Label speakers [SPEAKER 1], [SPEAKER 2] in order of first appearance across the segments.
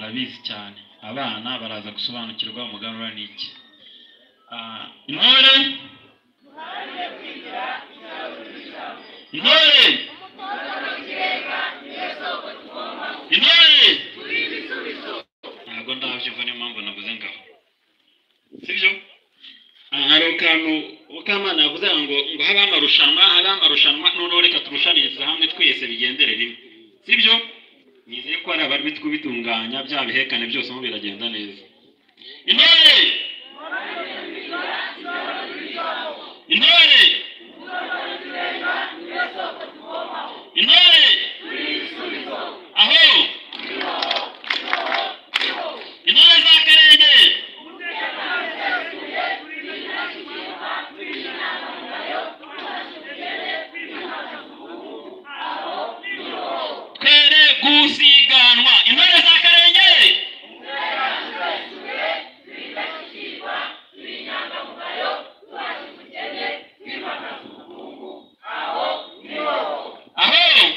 [SPEAKER 1] abizi cyane abana baraza gusobanukirwa umuganura ni iki Ah, intore intore intore ntabwo ndabyumva niyo mpamvu navuze ngaho sibyo aha hari akantu Mukamana yavuze ngo ngo habeho amarushanwa habeho amarushanwa noneho reka turushanirize hamwe twese bigendere rimwe sibyo nizeye ko hari abari kubitunganya bya bihekane byose mo biragenda neza intore intore intore aho intore z'akarenge twere gusiganwa intore z'akarenge aho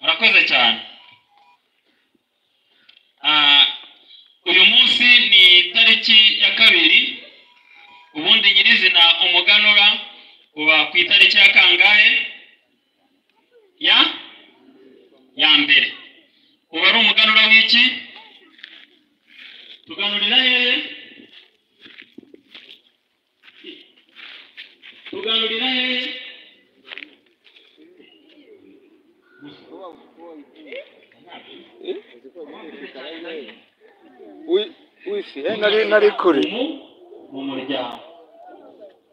[SPEAKER 1] murakoze cyane Ah, uyu munsi ni tariki ya kabiri ubundi nyirizina umuganura uba ku itariki ya kangahe ya ya mbere uba ari umuganura w'iki tuganurira hehe tuganurira hehe
[SPEAKER 2] wifi nari nari kure
[SPEAKER 1] umu mu muryango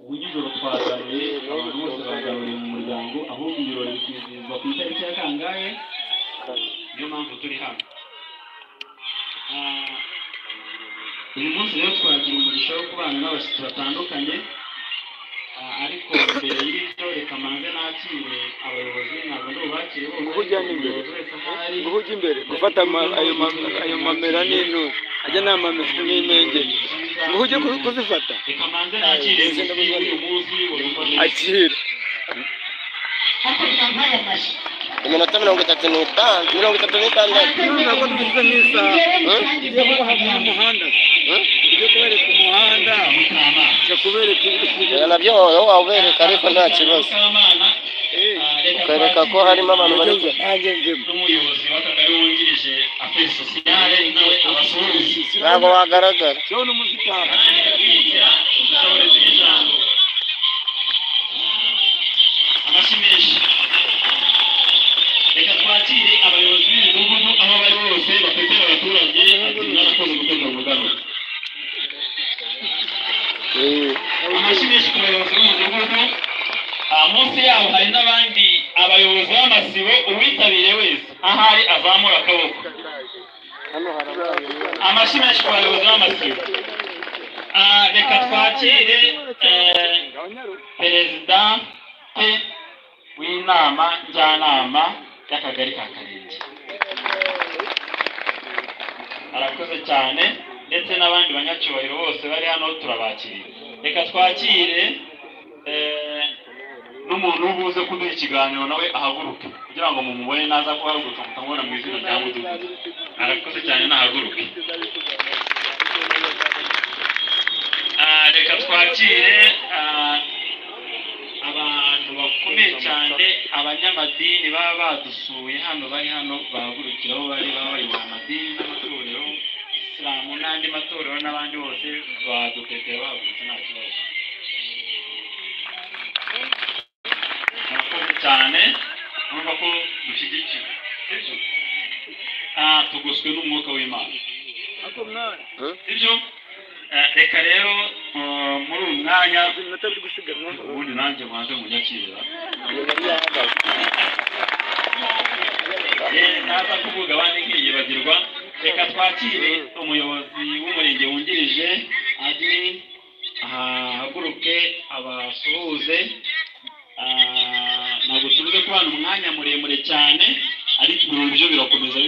[SPEAKER 1] ubu nijoro twaganuriye abantu bose baganuriye mu muryango ahubwo ibirori bikizihizwa ku itariki ya kangahe niyo mpamvu turi hano Ah, uyu munsi rero twagira umugisha wo kubana n'abashyitsi batandukanye Ah, ariko mbere y'ibyo reka manze nakire abayobozi ntabwo ndi bubakire bose
[SPEAKER 2] Ubu ujyana imbere.
[SPEAKER 1] umuyobozi wese aho ari
[SPEAKER 2] ubu ujya imbere gufata ama- ayo ma- ayo mamera n'intu ajya ni amamera n'imengeri ngo ujye ku- kuzifata
[SPEAKER 1] reka manze nakire
[SPEAKER 2] Izi ndabona-
[SPEAKER 1] umugisha w'uyu munsi urumva
[SPEAKER 2] akira
[SPEAKER 3] iminota mirongo itatu n'itanu mirongo itatu n'itandatu
[SPEAKER 2] ntabwo tugeze n'isaha tujya kuba hafi y'umuhanda tujya kubereka umuhanda tujya kubereka
[SPEAKER 3] ibyo nabyo wowe wawubereka ariko nta kibazo ukereka ko harimo abantu bari
[SPEAKER 2] ibyo nanjye njyemo
[SPEAKER 1] n'umuyobozi w'akagari wungirije aferi sosiyale nawe abasuhuza
[SPEAKER 3] ntabwo wagaragara
[SPEAKER 2] cyo n'umuzitari
[SPEAKER 1] arangije kwigira ubushobozi bw'ijambo amashyi menshi reka twakire abayobozi b'imidugudu aho bari bose bafetera abaturage ati mwarakoze gutegura umuganura amashyi menshi ku bayobozi b'umudugudu Ah, munsi yaho hari n'abandi abayobozi b'amasibo uwitabiriye wese ahari azamura akaboko
[SPEAKER 2] hano harabaye
[SPEAKER 1] amashyi menshi ku bayobozi b'amasibo Ah, reka twakire eh, perezida te w'inama njyanama y'akagari ka karenge arakoze cyane ndetse n'abandi banyacyubahiro bose bari hano turabakiriye reka twakire eh, n'umuntu ubuze kuduha ikiganiro nawe ahaguruke kugira ngo mumubone naza kuhaguruka mutamubona mu izina rya mudugudu arakoze cyane nahaguruke Ah, reka twakire ah, abantu bakomeye cyane abanyamadini baba badusuye hano bari hano bahagurukira aho bari baba bari mu madini n'amatorero isilamu n'andi matorero n'abandi bose badukwegera bahagurutse nta kibazo murakoze cyane urumva ko dushyigikiwe sibyo Ah, tugoswe n'umwuka w'imana sibyo Ah, reka rero ah, muri uyu mwanya
[SPEAKER 2] iminota biri gusiganwa
[SPEAKER 1] ubundi nanjye mwaje munyakirira Eh, naza kuvuga abandi nkiyibagirwa reka twakire umuyobozi w'umurenge wungirije adi ahaguruke abasuhuze Ah, ntabwo tuvuze ko hano umwanya muremure cyane ariko ibirori byo birakomeza